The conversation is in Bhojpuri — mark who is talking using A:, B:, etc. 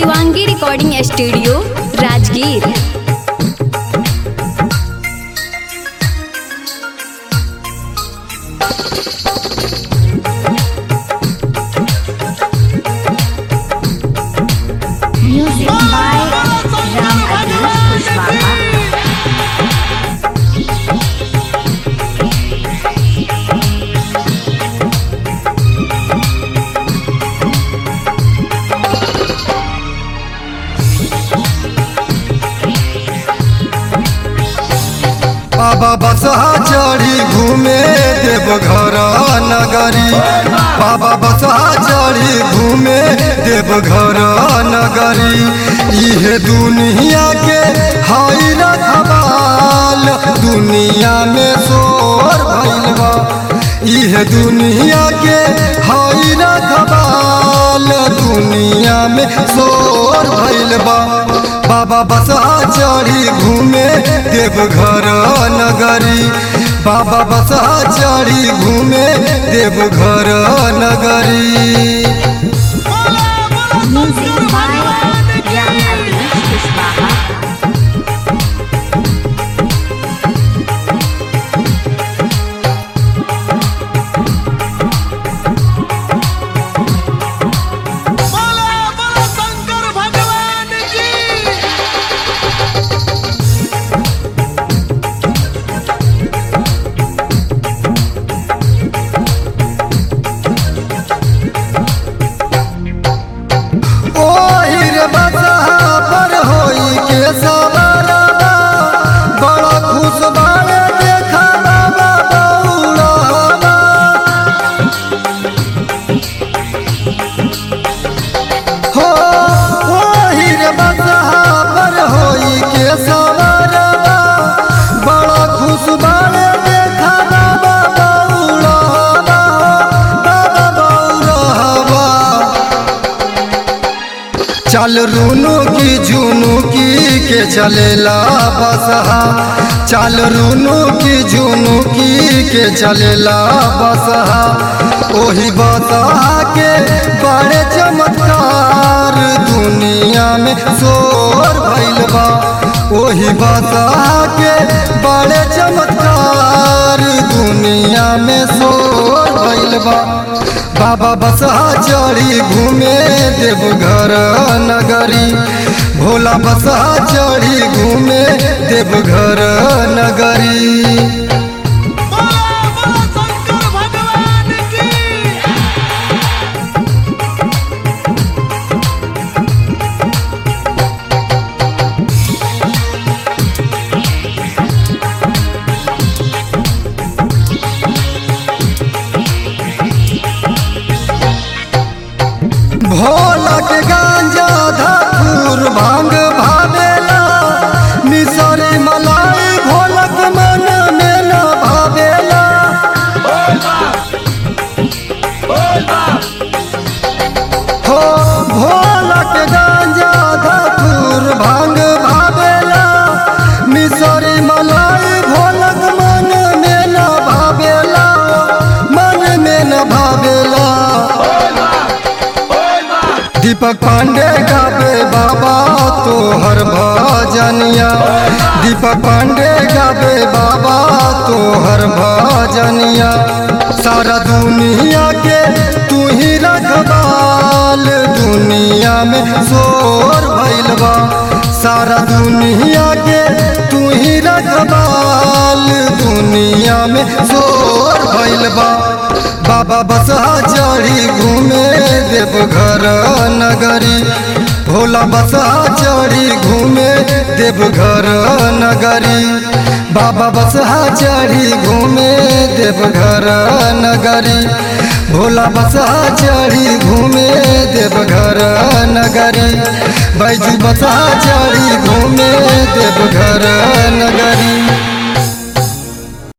A: Shivangi recording studio Rajgir
B: Music by Ram Adish Kushwaha.
C: बाबा बसहा चढ़ी घूमे देवघर नगरी बाबा बसहा चढ़ी घूमे देवघर नगरी इहे दुनिया के हई रखबाल दुनिया में शोर भइल बा इहे दुनिया के हई रखबाल दुनिया में शोर भइल बा बाबा बसा चढ़ी घूमे देवघर नगरी बाबा बसा चढ़ी घूमे देवघर नगरी
B: Music by Ram Adish Kushwaha.
D: बोला बोला शंकर भगवान की
C: ओही रे बसहा पर होई के सवारवा बड़ा खुश बाड़े देखा बाबा बौड़ावा हो ओही रे बसहा पर होई के सवारवा बड़ा खुश बाड़े देखा बाबा बौड़ावा बाबा बौड़ावा चल रूनू की झुनू की के चलेला बसहा चल रूनू की झुनू की के चलेला बसहा ओही बसहा के बड़े चमत्कार दुनिया में शोर भइल बा ओही बसहा के बड़े चमत्कार दुनिया में शोर भइल बा बाबा बसहा चढ़ी घूमे देवघर नगरी भोला बसहा चढ़ी घूमे देवघर नगरी
D: बोला बोला शंकर भगवान की
C: भोला के गांजा धतूर भांग भावेला मिसरी मलाई भोलक मन में न भावेला हो भोला के गांजा धतूर भांग भावेला मिसरी मलाई भोलक मन में न भावेला मन में न भावेला दीपक पांडे गावे बाबा तोहर भजनिया दीपक पांडे गावे बाबा तोहर भजनिया सारा दुनिया के तू ही रखबाल दुनिया में शोर भइल बा सारा दुनिया के तू ही रखबाल दुनिया में शोर भइल बा बाबा बसहा चढ़ी घूमे देवघर नगरी भोला बसहा चढ़ी घूमे देवघर नगरी बाबा बसहा चढ़ी घूमे देवघर नगरी भोला बसहा चढ़ी घूमे देवघर नगरी बैजू बसहा चढ़ी घूमे देवघर नगरी